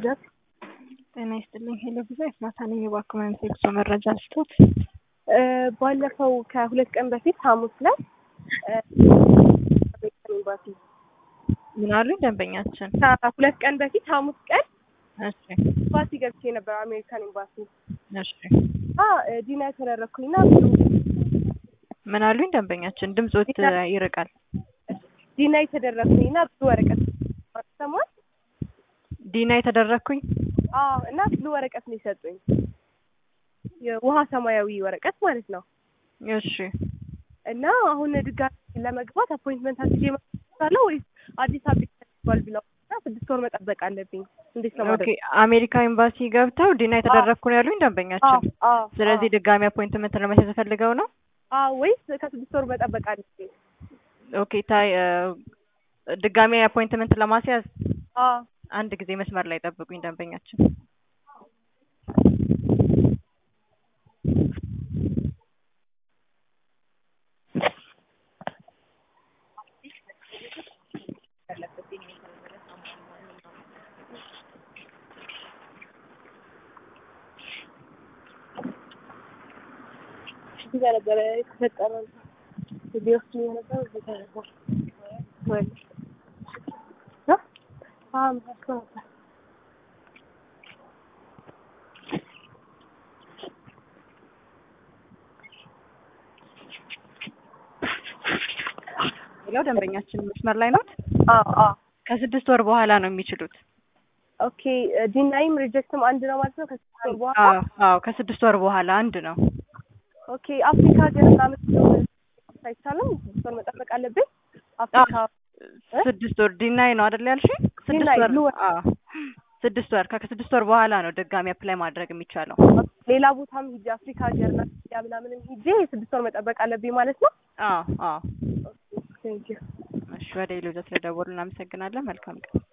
ሄደት ጤና ይስጥልኝ። ሄሎ ጊዜ ማታ ነኝ። የባክመን ሴክሶ መረጃ ስቶት ባለፈው ከሁለት ቀን በፊት ሐሙስ ላይ ኤምባሲ ምን አሉኝ ደንበኛችን? ከሁለት ቀን በፊት ሐሙስ ቀን እሺ ኤምባሲ ገብቼ ነበር፣ አሜሪካን ኤምባሲ እሺ እና ዲና የተደረግኩኝና ምን አሉኝ ደንበኛችን? ድምጾት ይርቃል። ዲና የተደረግኩኝና ብዙ ወረቀት ሰማል ዲና የተደረግኩኝ አዎ እና ብዙ ወረቀት ነው የሰጡኝ። የውሃ ሰማያዊ ወረቀት ማለት ነው። እሺ እና አሁን ድጋሚ ለመግባት አፖይንትመንት አስይዤ መጣለሁ ወይስ አዲስ አበባ ይባል ብለው እና ስድስት ወር መጠበቅ አለብኝ? እንዴት ነው ኦኬ ማለት? አሜሪካ ኤምባሲ ገብተው ዲና የተደረግኩ ነው ያሉኝ ደንበኛችን። አዎ ስለዚህ ድጋሚ አፖይንትመንት ለማስያዝ ፈልገው ነው። አዎ ወይስ ከስድስት ወር መጠበቅ አለብኝ? ኦኬ ታይ ድጋሚ አፖይንትመንት ለማስያዝ አዎ አንድ ጊዜ መስመር ላይ ጠብቁኝ ደንበኛችን። እዚህ ጋር ነበረ የተፈጠረ ሊወስድ የነበረው እዚህ ጋር ነበር ወይ እ አዎ መስሎ ነበር ሌላው ደንበኛችን መስመር ላይ ነው። አዎ አዎ ከስድስት ወር በኋላ ነው የሚችሉት። ኦኬ ዲናይም ሪጀክትም አንድ ነው ማለት ነው ከስድስት ወር በኋላ አዎ አዎ ከስድስት ወር በኋላ አንድ ነው። ኦኬ አፍሪካ ሀገር ምናምን አይቻልም ስድስት ወር መጠበቅ አለብኝ አፍሪካ ስድስት ወር ዲናይ ነው አይደል ያልሽኝ? ስድስት ዲናይ ወር ሉ- አዎ ስድስት ወር ከስድስት ወር በኋላ ነው ድጋሚ አፕላይ ማድረግ የሚቻለው። ሌላ ቦታም ሂጄ አፍሪካ ሀገር ያ ምናምንም ሂጄ ስድስት ወር መጠበቅ አለብኝ ማለት ነው አዎ አዎ ቴንክ ዩ እሺ ወደ ሌሎች ስለደወሉ እናመሰግናለን። መልካም ቀን